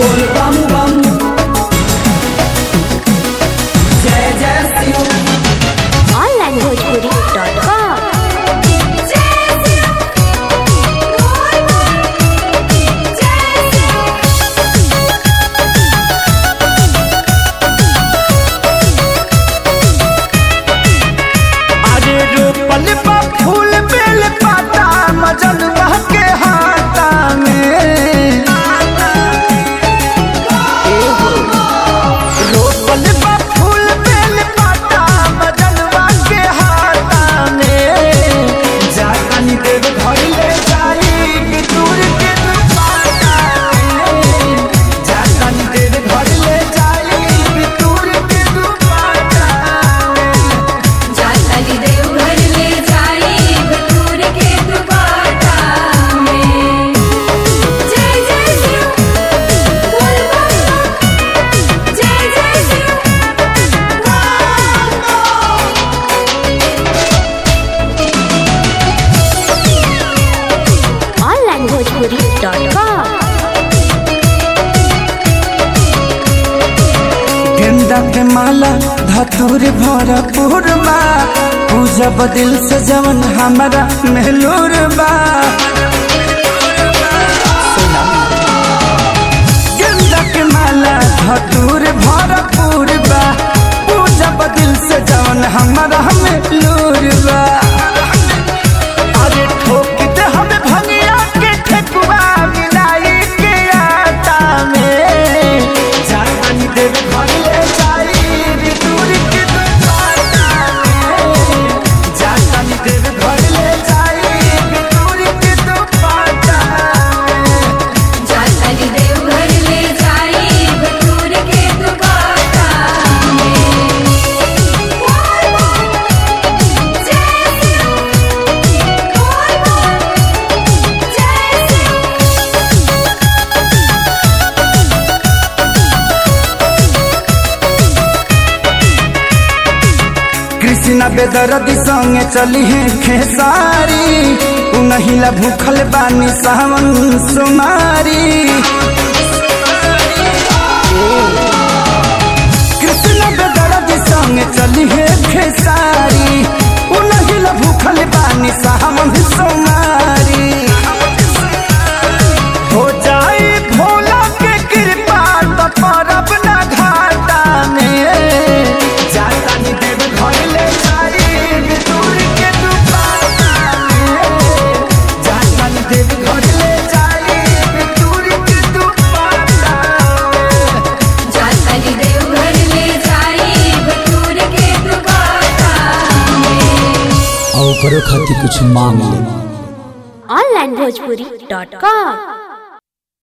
बोल बम बम जय जय शिव onlinebhojpuri.com अरे रोपल बा फूल बेल पाता मजन के हाथा में रोपल बा फूल बेल पाता मजन के हाथा में जानी देव घर ले जाई कि दूर के दुपाटा में जानी देव घर ले जाई कि दूर के दुपाटा में जातली देव घर ले जाई बटूर के दुपाटा में जय जय शिव बोल बम जय जय शिव onlinebhojpuri.com गेंदा के माला धतूर भरपूर बा पूजा बदिल से जवन हमारा मेहलूर बा गेंदा के माला धतूर भरपूर बा पूजा बदिल से जवन हमारा मेहलूर बा अरे ठोक दे हमें भंगिया के ठेकुआ मिलाई के आटा में जानी देव घर ले जाई रे दूर के दुपाटा में जानी देव घर ले जाई रे दूर के दुपाटा में जातली देव घर ले जाई बटूर के दुपाटा में बोल बम जय शिव बोल बम जय शिव कृष्णा बेदरदी संगे चली है खेसारी उनहिला भूखल बानी सावन सुमारी कृष्णा बेदरदी संगे चली है खेसारी उनहिला भूखल बानी सावन सुमारी हो जाए भोला के कृपा तो परब ना घाटा में जाता नी देव घर ले जाई दूर के दुपाटा में जाता नी देव घर ले जाई दूर के दुपाटा में जातली देव घर ले जाई बटूर के दुपाटा में और करो खातिर कुछ मांग ले onlinebhojpuri.com